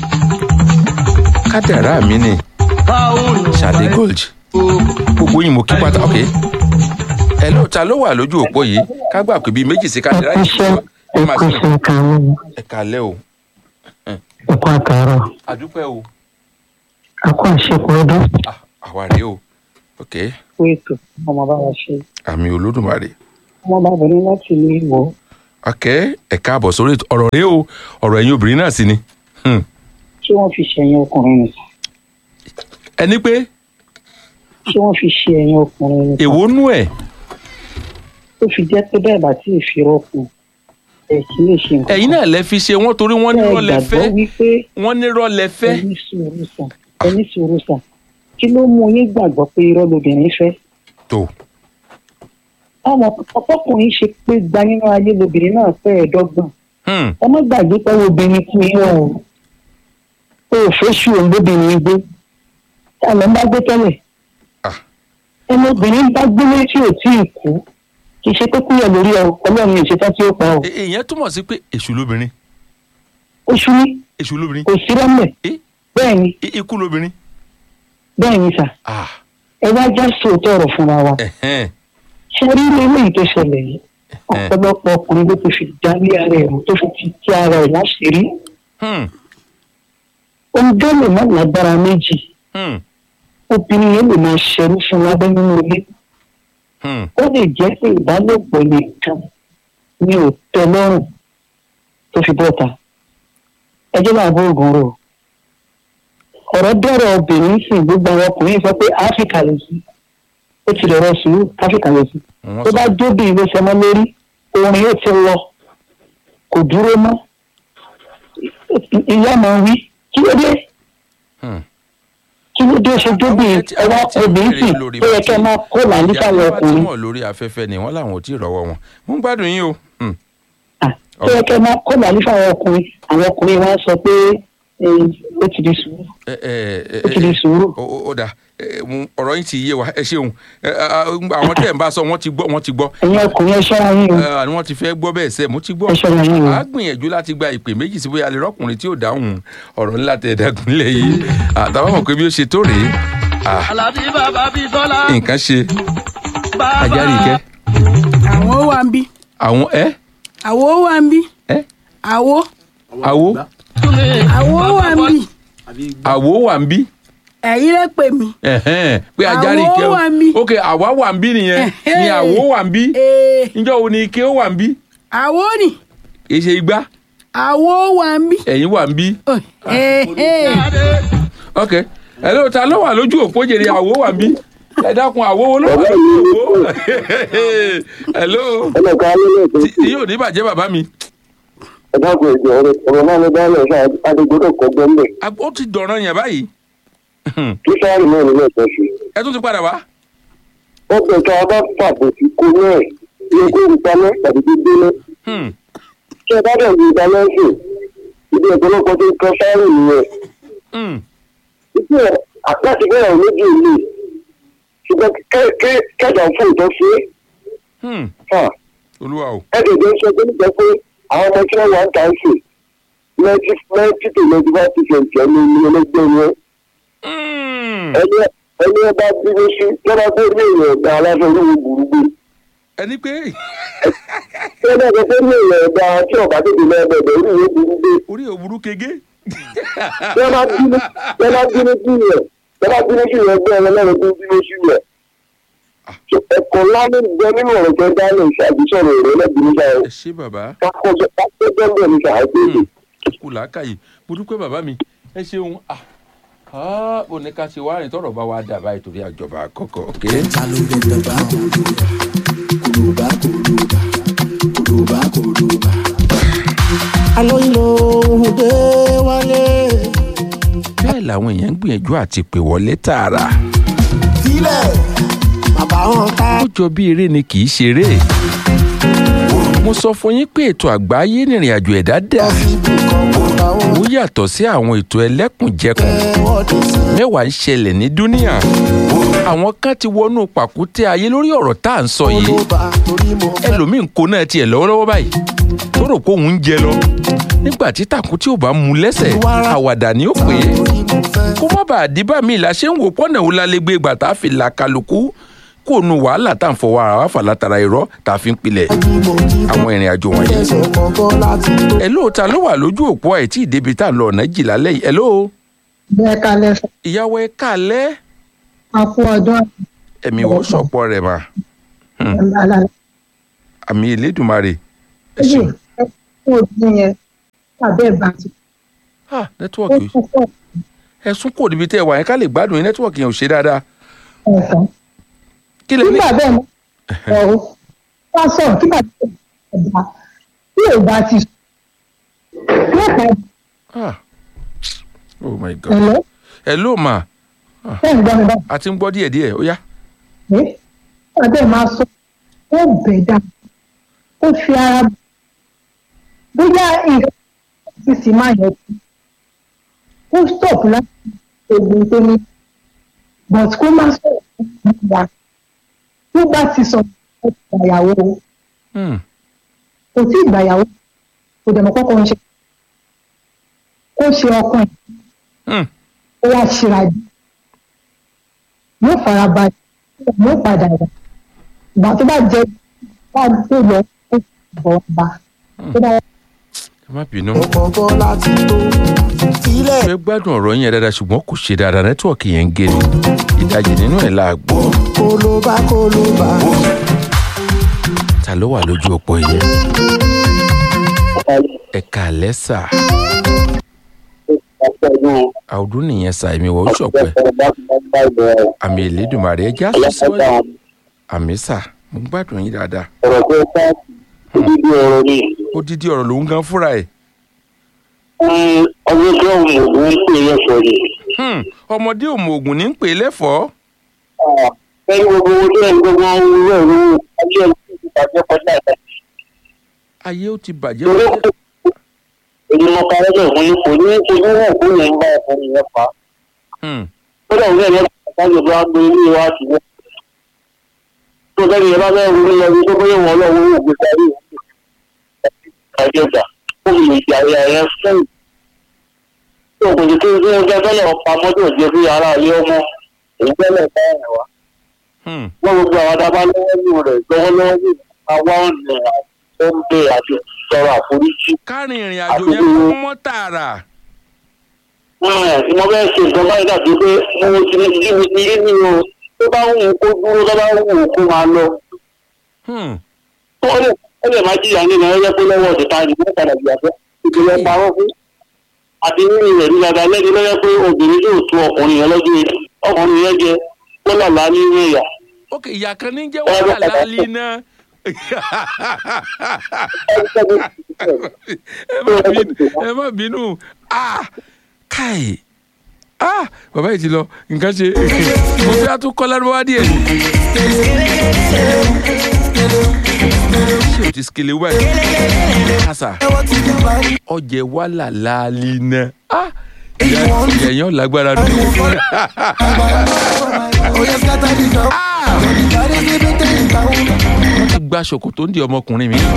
kádàrá mi ni sade gold gbogbo yín mo kí pátá ok ẹ ló ta ló wà lójú òpó yìí ká gbà pé bíi méjì sí kádàrá yìí ṣe ẹ máa ṣe ẹ kálẹ́ o ẹkọ àtàrọ àdúpẹ́ o akọ àṣepọ ọdún Ah, àwa rèé o ok fún ètò ọmọ bá wa ṣe àmì olódùmarè ọmọ bá bẹ̀rẹ̀ láti ilé ìwọ ok ẹ káàbọ̀ sórí ètò ọ̀rọ̀ rèé o ọ̀rọ̀ ẹ̀yin obìnrin náà sì ni Hmm. ṣé wọ́n fi ṣe ẹ̀yìn ọkùnrin nìkan ẹni pé ṣé wọ́n fi ṣe ẹ̀yìn ọkùnrin nìkan èwo nú ẹ̀ tó fi jẹ́ pé bẹ́ẹ̀ bá tí ì fi rọ́pò ẹ̀ kí lè ṣe nǹkan ẹ̀yin náà lẹ fi ṣe wọ́n torí wọ́n ní Ẹ rọ́ọ̀lẹ́ gbàgbọ́ fẹ́ wípé wọ́n ní rọ́ọ̀lẹ́ fẹ́ ẹni sùúrù sàn ẹni sùúrù sàn kí ló mú yín gbàgbọ́ pé irọ́ lobìnrin fẹ́ tó àwọn ọkọkùnrin ṣe pé gba nínú ayé lobìnrin náà fẹ́ ẹ̀ẹ́dọ́gbọ̀n Hmm. ẹ má gbàgbé pé obìnrin kú yín o o ò fẹ́ ṣù òun lóbìnrin gbé ta ló ń bá gbé tẹ́lẹ̀ Ah. ẹni obìnrin bá gbé létí ò tí ì kú kì í ṣe pé kúyọ̀ lórí ọ ọlọ́run ìṣetán tí ó pa ọ E- ìyẹn túmọ̀ sí pé èṣù lóbìnrin oṣù ní èṣù lóbìnrin kò sí rọ́mẹ̀ Eh? bẹ́ẹ̀ ni I- ikú lóbìnrin bẹ́ẹ̀ ni sà ah ẹ wá já sóòótọ́ ọ̀rọ̀ fúnra wa ẹ̀hẹ́n ṣe rí ilé eléyìí tó ṣẹlẹ̀ yìí ọ̀pọ̀lọpọ̀ ọkùnrin ló ti fi dálé ara ẹ̀ rò tó fi ti tí ara ẹ̀ láṣìírí Hmm. ohun tó lè má lágbára méjì Hmm. obìnrin yẹn lè máa ṣerú fún lábẹ́ nínú ilé Hmm. ó lè jẹ́ pé ìbálòpọ̀ nìkan ni ò tẹ́ lọ́rùn tó fi bọ́ta ẹjọ́ máa bó oògùn rò ọ̀rọ̀ dọ̀rọ̀ obìnrin sì gbogbo àwọn ọkùnrin sọ pé áfíríkà lè sí ó ti dọ̀rọ̀ sùúrù áfíríkà lè sí Wọ́n tó sọ- bá dóbìnrin ló sọmọ lórí orin yóò ti lọ kò dúró mọ́ ìyá máa wí kí ló dé Hmm. kí ló dé ṣe dóbìnrin Àwọn ẹwà tí- àwọn tí obìnrin béèrè sì lórí tó yẹ bàtí- kẹ́ máa kó làálí ìyá sáwọn tó bá ọkùnrin túmọ̀ lórí afẹ́fẹ́ ni wọ́n làwọn ò tí ì rọ́wọ́ wọn mo ń gbádùn yín o Hmm. Ah, tó yẹ kẹ́ máa kó làálí fáwọn ọkùnrin àwọn ọkùnrin wa sọ pé eh, ó ti di sùúrù ẹ ẹ ẹ ó ti di sùúrù ó ó- ó dà ẹ, mo- ọ̀rọ̀ yín ti yé wa ẹ ṣeun Ẹ, a- a- àwọn tẹ̀ ń bá sọ wọ́n ti gbọ́ wọ́n ti gbọ́ ẹ̀yin ọkùnrin ẹ ṣọ́ra yín o Ẹ, àní wọ́n ti fẹ́ gbọ́ bẹ́ẹ̀ sẹ́ mo ti gbọ́ ẹ ṣọ́ra yín o a gbìyànjú láti gba ìpè méjì sí bóyá lè rọ́kùnrin tí ò dáhùn ọ̀rọ̀ ńlá tẹ̀ dẹ́kunlẹ̀ yìí àtàwọn mọ̀ pé bí ó ṣe tó rèé Ah, Àlàbí bàbá bí Tọ́lá. nǹkan ṣe Bàbá. ajáre ìkẹ́ àwọn ó wà ń bí àwọn ẹ àwo ó wà ń bí ẹ àwo àwo àwo ó wà ń bí àwo wà ń bí ẹ̀yin lè pè mí Ẹ̀hẹ́n, pé ajáre Àwo ìkẹ́ wà ń bí. ok àwa wà ń bí nìyẹn Ẹ̀hẹ́n. ni àwo wà ń bí ee níjọ́ wo ni ike ó wà ń bí àwo ni kì í ṣe igbá àwo ó wà ń bí ẹ̀yin wà ń bí Oh, ee ee ok hello ta ló wà lójú òpó jèrè àwo wà ń bí ẹ dákun àwo wo ló wà lójú òpó hello ẹnìkan alẹ́ lẹ́sìn tí tí yóò ní bàjẹ́ bàbá mi dákun ẹ̀jọ̀ ọ̀rọ̀ ọ̀rọ̀ náà ló dálẹ̀ ṣáà adigunlẹ̀ kọ́ gbọ́nbẹ̀ Ag- ó ti dọ̀ràn yẹn báyìí kí sáárì náà nílẹ̀ ẹ̀kọ́ sí. ẹ tún ti padà wá. wọ́n pẹ̀ tá a bá fàbọ̀ sí kó náà ní kó ìpamọ́ tàbí gbígbóná Hmm. tí ẹ bá dẹ̀ ní ìpamọ́ sí ibi ọ̀pọ̀lọpọ̀ tó ń kọ́ sáárì nìyẹn. Hmm. ìpín ẹ̀ àpáàtì bẹ́ẹ̀ ò méjì ìlú ṣùgbọ́n kẹ́jà fún ìtọ́ sí Hmm. olúwa o. ẹ̀ẹ́dẹ̀gbẹ́ sọ pé nígbà pé àwọn ọmọ tí wọ́n wà ń tà ń sè ninety ninety to ninety five percent ẹni ní ẹlẹgbẹ́ yẹn Hmm. ẹni ẹni ẹ bá bínú sí lọ́ba tó ní èèyàn ọ̀gá aláṣọ olówó burúkú ẹni pé tí wọ́n bá sọ pé ní èèyàn ọ̀gá tí ọ̀gá tètè lọ ẹgbẹ̀gbẹ̀ olówó burúkú orí òwúrú kege. tí wọ́n bá bínú tí wọ́n bá bínú sí yẹn tí wọ́n bá bínú sí yẹn ẹgbẹ́ ẹlẹ́rìn tó bínú sí yẹn ẹ̀kọ́ ńlá ní gbọ́ nínú ọ̀rọ̀ tó dá lè ṣàbísọ̀rọ̀ rẹ̀ lẹ́bìnrin sáà ẹ ṣé bàbá kákọ́jọ́ kákọ́jọ́ bẹ́ẹ̀ ní sáà tó Hmm. kù làákàyè mo dúpẹ́ bàbá mi ẹ ṣeun ah ah ó ní ká ṣe wá rìn tọrọ bá wa dà báyìí torí àjọba àkọ́kọ́ ok. bẹ́ẹ̀ làwọn èèyàn ń gbìyànjú àti pè wọlé tààrà. ó jọ bí eré ni kì í ṣeré. mo sọ fún yín pé ètò àgbáyé nìrìn àjò ẹ̀dá dà. ó yàtọ̀ sí àwọn ètò ẹlẹ́kùnjẹkùn. mẹ́wàá ń ṣẹlẹ̀ ní dúníà. àwọn kan ti wọnú pàkúté ayé lórí ọ̀rọ̀ tá à ń sọ yìí. ẹlòmíì ń kó náà tiẹ̀ lọ́wọ́lọ́wọ́ báyìí. tó rò pé òun ń jẹ lọ. nígbà tí tàkùn tí ò bá mú lẹ́sẹ̀ àwàdà ni ó pè é kó má bàa díbà míì la ṣe ń wò pọ́nà òun la lè gbé ìgbà tá a fi là kálukú kó nu wàhálà tá à ń fọwọ́ ara wa fà látara irọ́ tá a fi ń pilẹ̀ àwọn ìrìn àjò wọ̀nyí. ẹ lóòótá ló wà lójú òpó àìtí ìdébi tá a lọ ọ̀nà jìlá lẹ́yìn ẹ lóò bẹ́ẹ̀ kalẹ̀ fún ìyàwó ẹ kálẹ̀ akú ọdún ẹ̀mí wọ́n sọ̀pọ̀ rẹ̀ mà àlàlà àmì Elédùmarè ẹ méjì ṣeun. fún ọdún yẹn tàbí ẹ̀bà ti Ah, ó nẹ́tíwọ̀kì tún pọ̀ ẹ̀sùn kò níbi tẹ́ ẹ wà yẹn ká lè gbádùn yín nẹ́tíwọ̀kì yẹn ò ṣe dáadáa ẹ̀kan. kí lè ní. nígbà bẹ́ẹ̀ mọ́ ọ̀rọ̀ wá sọ̀rọ̀ kí bàbá ẹ̀dá tí ò bá ti sùn nípa Ah. oh my god ẹ̀lọ́ hello ma ẹ̀ ń gbọ́ mi bá a ti ń gbọ́ díẹ̀díẹ̀ ó yá. pé bàbá ẹ̀ máa sọ ó bẹ̀ dà ó fi ara bóyá nǹkan ti sì máa yẹ kú ó stop láti ogun tó ní but kó má sọ̀rọ̀ fún ìgbà tó bá ti sọ ó ti gbàyàwó Hmm. kò tí ì gbàyàwó kò dẹ̀ mọ́ kọ́kọ́ ń ṣe kó ṣe ọkàn ẹ̀ Hmm. ó wá ṣíra jù yóò fara balẹ̀ yóò padà wá ìgbà tó bá jẹ bá tó lọ ó bọ̀ bá tó bá ẹ má bínú. fẹ́ gbádùn ọ̀rọ̀ yẹn dáadáa ṣùgbọ́n kò ṣe dáadáa nẹ́tíwọ̀kì yẹn ń gé ni ìdajì nínú ẹ̀ la gbọ́. ta ló wà lójú òpó yẹn ẹ̀ka lẹ́sà àwùdún nìyẹn sà èmi wọ̀ ó ṣọ̀pẹ́ àmì Elédùmarè ẹ já sọ síwájú àmì sà mo ń gbádùn yín dáadáa ọ̀rọ̀ tó bá dídí ọ̀rọ̀ ni odidi ọ̀rọ̀ lòún gan fúnra ẹ̀ ọdún tó ń mọ̀ ń pè é sọ ni. Hmm, ọmọdé òmò ògùn ní ń pè é lẹ́fọ̀ọ́ ẹni gbogbo owó tó ń gbogbo owó rẹ̀ ló ayé ẹ̀ ti bàjẹ́ kọjá ìta. ayé ó ti bàjẹ́ torí wọ́n kò èyí mo parẹ́ bẹ̀ fún yín kò ní kò ní wọ̀ kó yẹn ń bá ọkùnrin yẹn fà á. Hmm, ó dà wúlò yẹn láti bá gbé ilé wa sí wọn. tó bẹ́ẹ̀ yẹn bá bẹ́ẹ̀ wúlò yẹn tó bẹ́ẹ̀ wọ́n lọ́wọ́ owó gbé sáré ìwé ìjọba ó fi lè jà ìyá yẹn fún tó kò sí kí ní ọjọ́ tẹ́lẹ̀ ọ̀pá mọ́tò jẹ́ sí ara ilé ọmọ èyí tẹ́lẹ̀ bá ẹ̀ wá. hmm, wọ́n gbogbo àwọn adábá lọ́wọ́ nínú rẹ̀ lọ́wọ́lọ́wọ́ nínú àwa ọ̀nà tó ń bẹ àti sọ̀rọ̀ àforíjì. kárìn ìrìn àjò yẹn kó mọ́ tààrà tí mo fẹ́ ṣe nǹkan báyìí dàbí pé mo ti ní jí mi ti rí mi o tó bá wù ú kó dúró tó bá wù ú kó máa lọ. Hmm, tó ó lè ó lè má jìyà nínú ẹgbẹ́ pé lọ́wọ́ ọ̀dẹ̀ta ni wọ́n padà jìyà fẹ́ ìpìlẹ̀ parọ́ fún. àti nínú rẹ̀ ní dada lẹ́ni lọ́yẹ́ pé obìnrin yóò tó ọkùnrin yẹn lọ́jọ́ yẹn ọkùnrin yẹn jẹ kó lọ́la nínú ìyà. ok ìyá kan ní jẹ́ wàhálà láàlì náà ẹ má bínú ẹ má bínú ah káì ah bàbá yìí ti lọ nǹkan ṣe mo fẹ́ àtún kọ́ lárúbáwá díẹ̀ ni. ṣé o ti sikele wáyé kásá ọjẹ wàhálà láàlì náà ah ìyá yẹn lágbára dùn. wọ́n ti gba ṣòkòtò ń di ọmọkùnrin mi.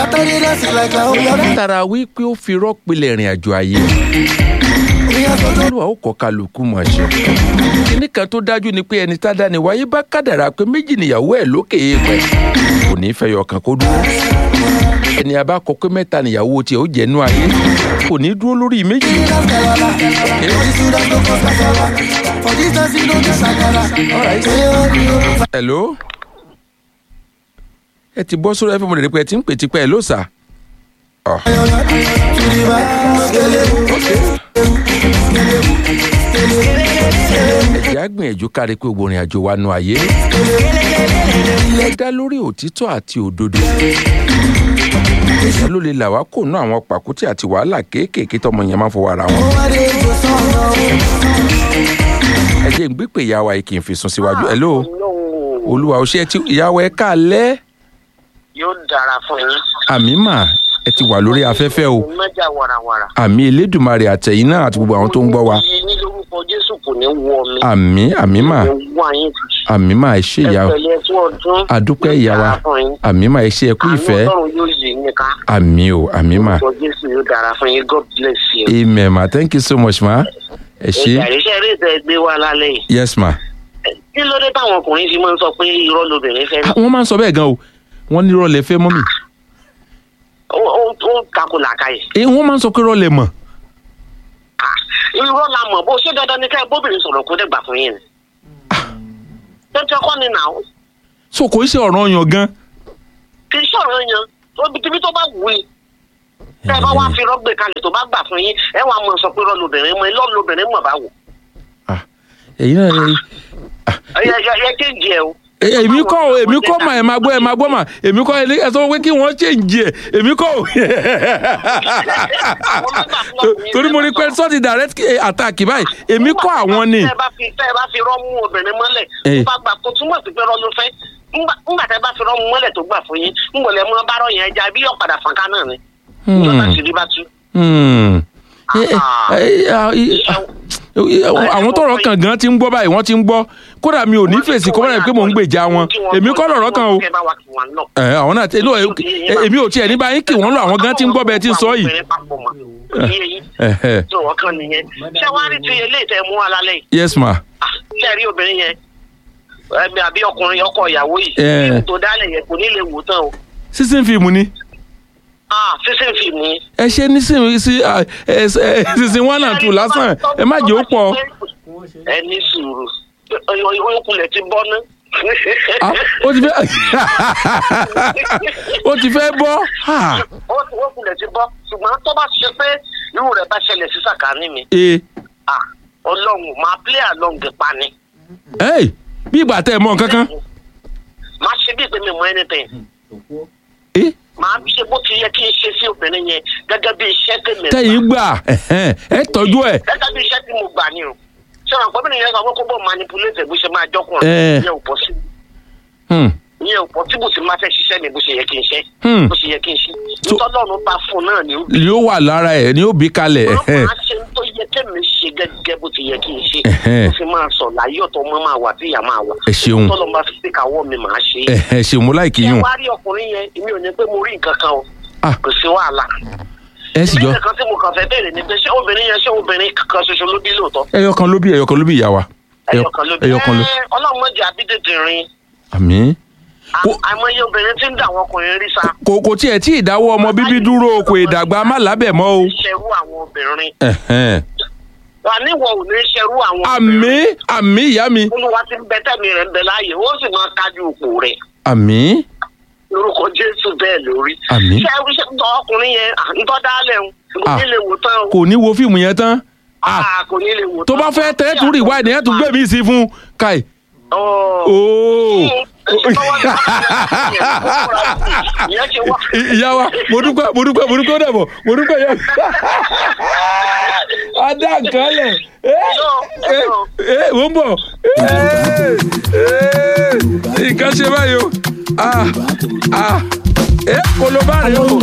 látara wípé ó fi rọ́pìlẹ̀ ìrìn àjò ayé olúwa ó kọ́ kálukú mọ̀ ṣe. kíní kan tó dájú ni pé ẹni tá a dá ni wáyé bá kádàrá pé méjì nìyàwó ẹ̀ lókè èèpẹ̀ kò ní í fẹ́ yọkàn kó dúró. ẹni a bá kọ pé mẹ́ta nìyàwó tiẹ̀ ó jẹ́ nú ayé kò ní í dúró lórí méjì. hello ẹ ti bọ́ sórí fm rẹ̀ pé ẹ ti ń pè tipẹ́ ẹ ló sà. Ọ̀. ẹ̀jẹ̀ á gbìyànjú kárí pé gbogbo ìrìn àjò wa nu ayé ẹ dá lórí òtítọ́ àti òdodo ìyá ló lè là wá kó nú àwọn pàkúté àti wàhálà kéékèèké tọmọ yẹn máa ń fọwọ́ ara wọn. ẹ jẹ́ ń gbé pé ìyá wa yìí kì í fi sùn síwájú ẹ̀ ló olúwa ò ṣe ẹ ti ìyá wa ẹ káalẹ́ yóò dára fún yín. àmì mà ẹ ti wà lórí afẹ́fẹ́ o mẹ́jà warawara. àmì elédùnmarè àtẹ̀yìn náà àti gbogbo àwọn tó ń gbọ́ wa yìí ní lórúkọ jésù kò ní wọ mi. àmì àmì mà kò ní wọ àyín tì. àmì mà ẹ ṣe ìyá ẹ pẹ̀lẹ́ tí ọdún. adúpẹ́ ìyá wa yóò dára fún yín. àmì mà ẹ ṣe ẹkú ìfẹ́ àánú ọlọ́run yóò yí yín ká. àmì o àmì mà lórúkọ jésù yóò dára fún yín god bless you. amen ma thank you so much ma ẹ ṣe ìgbàlẹ́sẹ̀ eré ìtẹ́ gbé wá lálẹ́ yìí. yes ma. kí ló dé táwọn ọkùnrin fi máa ń sọ pé irọ́ lobìnrin fẹ́ Ah, wọ́n máa ń sọ bẹ́ẹ̀ gan o wọ́n ní rọlẹ̀ fẹ́ mọ́mì ó ó- ó takò làkàyè. Eh, wọ́n máa ń sọ pé rọlẹ̀ mọ̀ Ah, irọ́ la mọ̀ bó ṣé dandan ni ká ẹ bóbìnrin sọ̀rọ̀ kó dẹ́gbà fún yín ni. tẹ́tẹ́ kọ́ ni nà ó so kò í ṣe ọ̀ràn yan gan. kì í ṣọ̀rọ̀ yan obìtibí tó bá wù í. tẹ́ ẹ bá wá fi rọ́gbè kalẹ̀ tó bá gbà fún yín ẹ wàá mọ̀ sọ pé irọ́ lobìnrin mọ̀ irọ́ lobìnrin mọ̀ bá wò. Ah, ẹ̀yin náà ẹ- ẹ yẹ yẹ kéèjì ẹ o. ẹ- èmi kọ́ o èmi kọ́ mà ẹ̀ máa gbọ́ ẹ̀ máa gbọ́ mà èmi kọ́ ẹ sọ pé kí wọ́n ṣe ń jẹ èmi kọ́ o. torí mo rí pé sọ́ọ̀tì direct eh, attack báyìí èmi kọ́ àwọn ni. tẹ́ ẹ bá fi tẹ́ ẹ bá fi rọ́ mú obìnrin mọ́lẹ̀ Eh. tó bá gbà kó túmọ̀ sí pé rọ́ ló fẹ́ ńgbà ńgbà tẹ́ ẹ bá fi rọ́ mú mọ́lẹ̀ tó gbà fún yín ńgbọ̀lẹ̀ mọ́ bá rọ̀ yẹn ẹja bí yọ̀ padà fọ́nká náà ni. ìjọba sì rí bá tú. Hmm. Eh, eh, eh, ah, eh, ah, eh, àwọn tọrọ kan gan ti ń gbọ́ báyìí wọ́n ti ń gbọ́ kódà mi ò ní fèsì kọ́ báyìí pé mò ń gbèjà wọn èmi kọ́ lọ̀rọ̀ kan o Kẹ́ bá wa kí wọn lọ. ẹ àwọn náà tẹ no, eh, eh, èmi ò tiẹ̀ ní báyìí kí wọ́n lọ àwọn gan ti ń gbọ́ bẹ́ẹ̀ ti ń sọ yìí. Obìnrin papọ̀ mọ́. Iye yìí. Eh, eh. tó ọkàn nìyẹn ṣé wàá rí ti eléyìí tẹ́ mú wa lálẹ́ yìí yes ma Ah, ṣé ẹ rí obìnrin yẹn ẹbí àbí ọkùnrin ọkọ ìyàwó yìí Eh. fíìmù tó dálẹ̀ yẹn kò ní lè wò tán o sísìn fíìmù ni Ah, sísìn fíìmù yìí. ẹ ṣe ní sí sí ah, eh, eh, sísìn one and two lásán ẹ má jẹ́ ó pọ̀ ẹ ní sùúrù oyinkulẹ̀ ti bọ́ ná. Ah, ó ti fẹ́ ó ti fẹ́ bọ́ Ah, oyinkulẹ̀ ti bọ́ ṣùgbọ́n tó bá ṣe pé irú rẹ̀ bá ṣẹlẹ̀ sí sàkání mi eh, ah, ọlọ́run máa play along pa ni hey, bí ìgbà tẹ ẹ mọ nǹkan kan máa ṣe bí ìpè mi mọ anything Eh, máa ṣe bó ti yẹ kí n ṣe sí obìnrin yẹn gẹ́gẹ́ bí iṣẹ́ tèmi tẹ̀yìn gbà ẹ̀hẹ́n, ẹ tọ́jú ẹ̀ gẹ́gẹ́ bí iṣẹ́ tí mo gbà ni o ṣé wọn pẹ́ bí nìyẹn sọ pé kó bọ̀ manipulate bó ṣe máa Eh. jọkùnrin ìyẹn ò pọ̀ sí Hmm, ìyẹn ò pọ̀ tí bó ti máa fẹ́ ṣiṣẹ́ mi bó ṣe yẹ kí n ṣe Hmm. bó ṣe yẹ kí n ṣe So- ìtọ́lọ́run bá fún un náà ni ó ni ó wà lára ẹ̀ ni ó bí kalẹ̀ máa ẹ̀hẹ́n. máa ṣe ń tó yẹ kémi ṣe gẹ́gẹ́ bó ti yẹ kí n ṣe Ẹ̀hẹ́n. ó fi máa sọ láyé ọ̀tọ̀ ọmọ máa wà tí ìyá máa wà Ẹ ṣeun. tọ́lọ́run bá fi sí káwọ́ mi máa ṣe é ẹ̀hẹ́n, ṣe mú láìkí ṣé yùn wàá rí ọkùnrin yẹn èmi ò ní pé mo rí nǹkan kan o Ah. kò sí wàhálà ẹ sì jọ ìbéèrè kan tí mo kàn fẹ́ béèrè ni pé ṣé obìnrin yẹn ṣé obìnrin kan ṣoṣo ló bí lóòótọ́ ẹyọ kan ló bí ẹyọ kan ló bí ìyá wa ẹyọ kan ló bí ẹyọ kan ló Ẹ́, ọlọ́run mọ̀jẹ̀ àbídèdè rin àmì. Kò- àìmọye obìnrin tí ń dà àwọn ọkùnrin rí sa kò kò tiẹ̀ tí ìdáwọ́ ọmọ bíbí dúró o, kò ìdàgbà má lábẹ̀ mọ́ o. ṣerú àwọn obìnrin Ẹ̀hẹ́n. wà níwọ̀ ò ní ṣerú àwọn àmì àmì ìyá mi olúwa ti ń bẹ tẹ́mi rẹ̀ ń bẹ láàyè ó sì máa kájú òpó rẹ̀ àmì lórúkọ jésù bẹ́ẹ̀ lórí. Àmín. ṣé ṣé tọ́ ọkùnrin yẹn à, ń tọ́ dálẹ̀ ń kò Ah. ní lè wò tán o kò ní wo fíìmù yẹn tán Ah, Ah, kò ní lè wò tó bá fẹ́ tẹ́ tún rí wáìdì yẹn tún gbé mi sí fún káì Ọ̀. ooo ìyẹn ṣe wá. ìyá wa mo dúpẹ́ mo dúpẹ́ mo dúpẹ́ ó dàbọ̀ mo dúpẹ́ yá. adá nǹkan lẹ̀ ẹ ẹ wò ń bọ̀ nǹkan ṣe báyìí o ah ah ẹ koloba rẹ o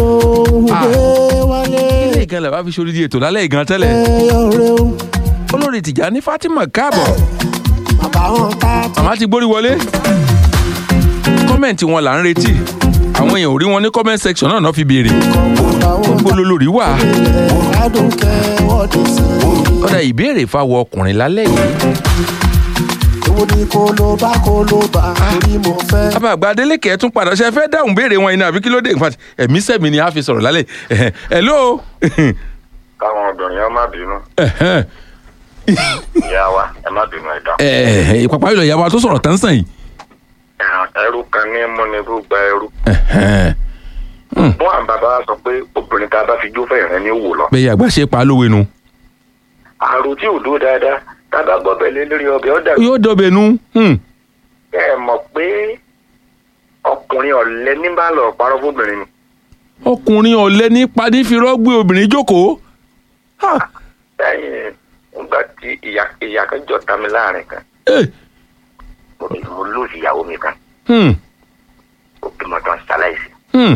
ilé ìgan lè bá fi sórí di ètò lálẹ́ ìgan tẹ́lẹ̀ olórí Tìjàní Fatima káàbọ̀ màmá ti gbórí wọlé kọ́mẹ̀ntì wọn là ń retí àwọn èèyàn ò rí wọn ní comment section náà náà fi béèrè gbogbo lolórí wà ọ̀dà ìbéèrè fáwọn ọkùnrin lálẹ́ yìí Èwo ni kó ló bá kó ló bá torí mo fẹ́. bàbá àgbà Adélékè tún padà ṣe fẹ́ dáhùn béèrè wọn yìí ní àbí kí ló dé in fact ẹ̀mí sẹ́mi ni a fi sọ̀rọ̀ lálẹ́ yìí. hello káwọn obìnrin ẹ má bínú ìyá wa ẹ má bínú ẹ dá. ìpàpà ìlọ ìyàwó tó sọ̀rọ̀ tán sàn yìí. ẹrú kan ní múnibú gba ẹrú. wọn àwọn bàbá wa sọ pé obìnrin tá a bá fi jó fẹ̀rẹ̀ ní wò lọ. bẹ́ẹ̀ àgbà ṣe pa á lówe nu. àrò tí ò dúró dáadáa tá a bá gbọ́ bẹ̀lẹ́ lórí ọbẹ̀ ọ̀dà. yóò dọ̀bẹ̀ nu. ẹ mọ̀ pé ọkùnrin ọ̀lẹ ní bá lọ parọ́ fóbìnrin ni. ọkùnrin ọ̀lẹ ní padì fi rọ́gbé obìnrin jókòó. lẹ́yìn nígbà tí ìyá ìyá kan jọ ta mi láàrin kan mo mo lóòsì ìyàwó mi kan ó bímọ tán ṣaláìsí.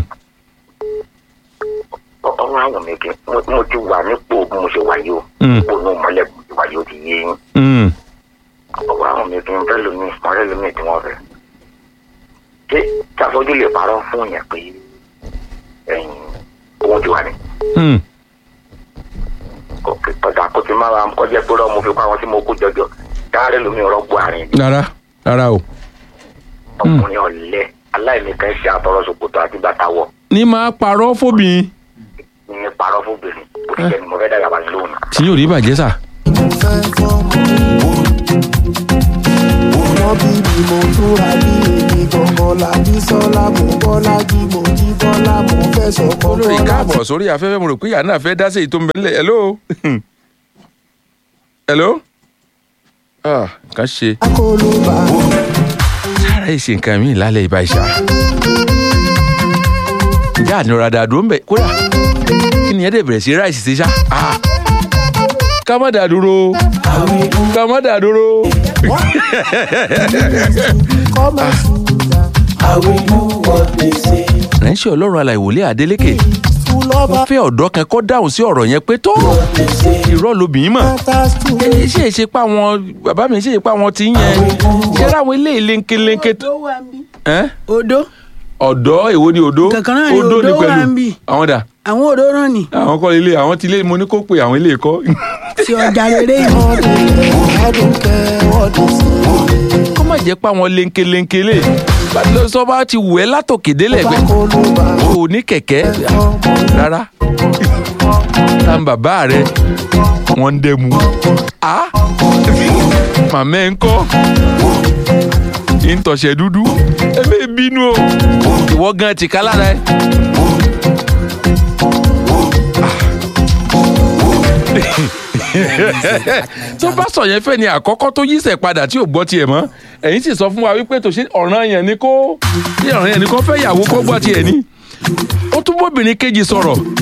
ọ̀rọ̀ àwọn mi kì í mo ti wà nípò bí mo ṣe wà yìí o ipò inú mọ́lẹ̀ bí mo ti wà yìí o ti yé yín. ọ̀rọ̀ àwọn mi kì í fẹ́ lómi ọ̀rẹ́ lómi tí wọ́n fẹ́. ṣé káfọ́jú lè parọ́ fún yẹn pé ẹ̀yìn owó ti wà ní. òkè ọ̀dà kò ti máa kọjá pé rọ́ mo fi pa àwọn tí mo kó jọjọ dáárẹ̀ lómi ọ̀rọ̀ bu àárín. rárá rárá o. ọkùnrin ọ̀lẹ aláìníkan ṣe àtọrọ ṣòkòtò àti bàtà wọ. ní máa parọ́ fóbìnrin. ní parọ́ fóbìnrin kò sí ẹni mo fẹ́ dàgbà sí lóhùn. tí yóò rí bàjẹ́ sà. wọ́n bí mi mo túra bí èmi gangan làbí sọ́lá mo bọ́lá jí mo jí bọ́lá mo fẹ́ sọ̀kọ́ olórí káàbọ̀ sórí afẹ́fẹ́ mo rò pé ìyá náà fẹ́ dá sí èyí tó ń bẹ nílẹ̀ hello hello ah nǹkan ṣe sára ẹ̀ ṣe nǹkan míì lálẹ́ ìbá ìṣá ìjà ànira dàdúró ń bẹ kódà kí ni ẹ dẹ̀ bẹ̀rẹ̀ sí ráìsì sí ṣá ah ká má dà dúró ká má dà dúró. ránṣẹ́ ọlọ́run aláìwòlé Adélékè wọ́n fẹ́ ọ̀dọ́ kan kọ́ dáhùn sí ọ̀rọ̀ yẹn pé tó irọ́ lobìnrin mọ̀ ṣé èṣe pa wọn bàbá mi ṣe èṣe pa wọn ti ń yẹn ṣé láwọn ilé ìlénkelénke tó. odó. ọ̀dọ́ èwo ni odó kankan náà ni odó wà ń bì. àwọn dà. àwọn odó náà ni. àwọn kọ́ ilé àwọn ti ilé mo ní kó pe àwọn ilé kọ́. ti ọjà rere yìí. kó má jẹ́ pé àwọn lénkelénke lè bàtí sọ bá ti wù ẹ́ látòkè délẹ̀ pé o ní kẹ̀kẹ́ rárá tá n bàbá rẹ wọ́n ń dẹ́mu a màmá ẹ̀ ń kọ́ ìtọ̀sẹ̀ dúdú ẹ bẹ́ẹ̀ bínú o ìwọ gan ti ká lára ẹ. tó bá sọ yẹn fẹ́ ni àkọ́kọ́ tó yíṣẹ́ padà tí ò gbọ́ tiẹ̀ mọ́ ẹ̀yin sì sọ fún wa wípé tòṣe ọ̀ràn yẹn ni kó ọ̀ràn yẹn ni kó fẹ́ yàwó kó gbọ́ tiẹ̀ ní. ó tún bóbìnrin kejì sọ̀rọ̀